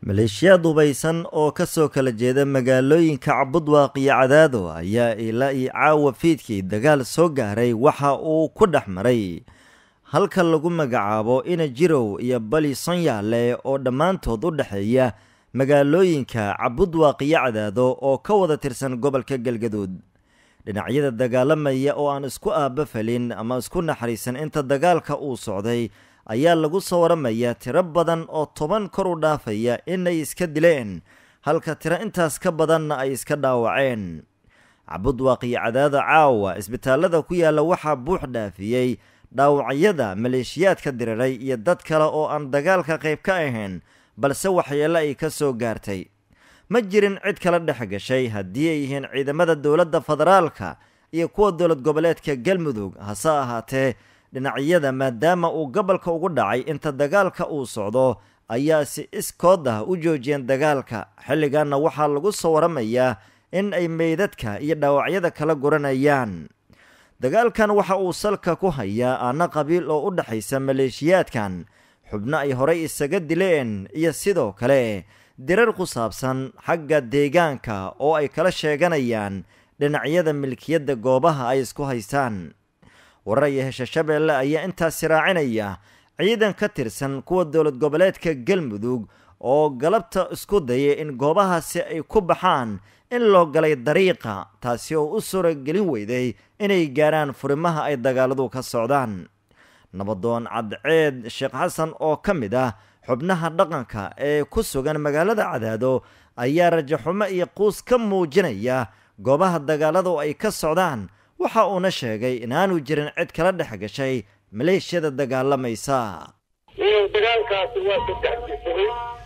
maleeshiyaad hubaysan oo ka soo kala jeeda magaalooyinka cabudwaaq iyo cadaado ayaa ilaa iyo caawa fiidkii dagaal soo gaaray waxa uu ku dhex maray halka lagu magacaabo ina jirow iyo bali sonyaale oo dhammaantood u dhexeeya magaalooyinka cabudwaaq iyo cadaado oo ka wada tirsan gobolka galgaduud dhinacyada dagaalamaya oo aan isku aabafalin ama isku naxariisan inta dagaalka uu socday ayaa lagu soo waramayaa tiro badan oo toban kor u dhaafaya inay iska dileen halka tiro intaas ka badanna ay iska dhaawaceen cabudwaaq iyo cadaado caawa isbitaalada ku yaalla waxaa buux dhaafiyey dhaawacyada maleeshiyaadka diriray iyo dad kale oo aan dagaalka qayb ka ahayn balse waxyeelo ay ka soo gaartay ma jirin cid kala dhex gashay haddii ay yihiin ciidamada dowladda federaalka iyo kuwa dowlad goboleedka galmudug hase ahaatee dhinacyada maadaama uu gobolka ugu dhacay inta dagaalka uu socdo ayaa si iskood ah u joojiyeen dagaalka xilligaana waxaa lagu soo waramayaa in ay meydadka iyo dhaawacyada kala guranayaan dagaalkan waxa uu salka ku hayaa aana qabiil oo u dhexaysa maleeshiyaadkan xubno ay horey isaga dileen iyo sidoo kale dirar ku saabsan xagga deegaanka oo ay kala sheeganayaan dhinacyada milkiyadda goobaha ay isku haystaan warar iyo hesha shabeelle ayaa intaasi raacinaya ciidan ka tirsan kuwa dowlad goboleedka galmudug oo galabta isku dayay in goobahaasi ay ku baxaan in loo galay dariiqa taasi oo u suuragelin weyday inay gaaraan furimaha ay dagaaladu ka socdaan nabadoon cadceed sheekh xasan oo ka mid ah xubnaha dhaqanka ee ku sugan magaalada cadaado ayaa rajaxumo iyo quus ka muujinaya goobaha dagaaladu ay ka socdaan waxa uuna sheegay inaanu jirin cid kala dhex gashay maleeshiyada dagaalamaysa dagaalkaasi waa saddex jisaday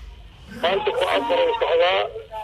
maanta ku afaray socdaa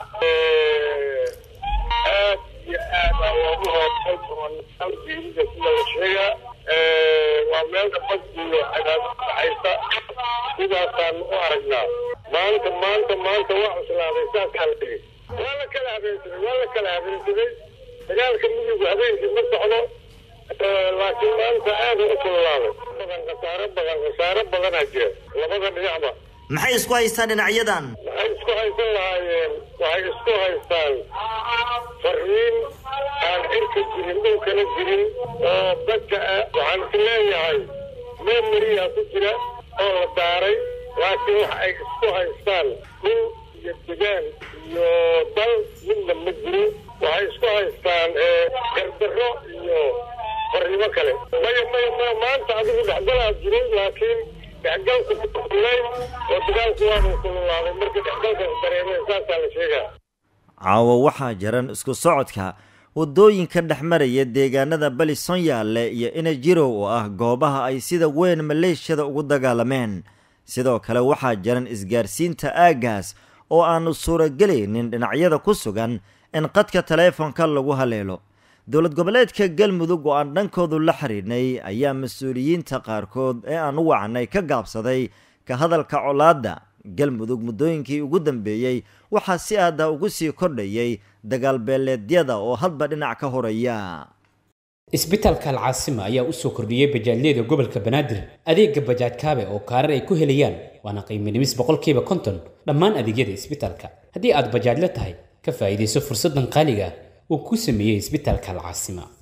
aad iyo aad aa loogu hoosay geerida sida la sheegaa waa meel dhabad iyo cadaado dhaxaysa sidaasaan u aragnaa maanta maanta maanta waa cuslaaday saasaa la dhigay waa la kala habeensaday waa la kala habeensaday dagaalka midigu habeenkii ma socdo laakiin maanta aada u kululaaday badan khasaaro badan khasaaro badanaa jira labada dhinacba maxay isku haystaan dhinacyadan waxay isku haysan lahaayeen waxay isku haystaan fariin aan cirka jirin dhulkana jirin oo dadka ah waxaan is leeyahay memoriyaa ku jira oo la daaray laakiin wax ay isku haystaan dhul iyo degaan iyo dal midna ma jirin waxay isku haystaan gardarro iyo farrimo kale maya maya maya maanta adigu dhexgalaa jiray laakiin dhexgalku kululayn oo dagaalku waanu kululaaday marka dhexgalkaas dareemeen saasaa la sheegaa caawa waxaa jiran isku socodka waddooyinka dhex maraya deegaanada bali sonyaale iyo inajirow oo ah goobaha ay sida weyn maleeshiyada ugu dagaalameen sidoo kale waxaa jiran isgaarsiinta aaggaas oo aanu suuragelaynin dhinacyada ku sugan in qadka taleefonka lagu haleelo dowlad goboleedka galmudug oo aan dhankoodu la xiriirnay ayaa mas-uuliyiinta qaarkood ee aan u wacnay ka gaabsaday ka hadalka colaadda galmudug muddooyinkii ugu dambeeyey waxaa si aada ugu sii kordhayay dagaal beeleedyada oo hadba dhinac ka horaya isbitaalka alcaasima ayaa u soo kordhiyey bajaajyada gobolka banaadir adeega bajaaj kaabe oo kaarar ay ku helayaan waana qiiminimis boqolkiiba konton dhammaan adeegyada isbitaalka haddii aad bajaajla tahay ka faa'iidayso fursaddan qaaliga uu ku sameeyey isbitaalka alcaasima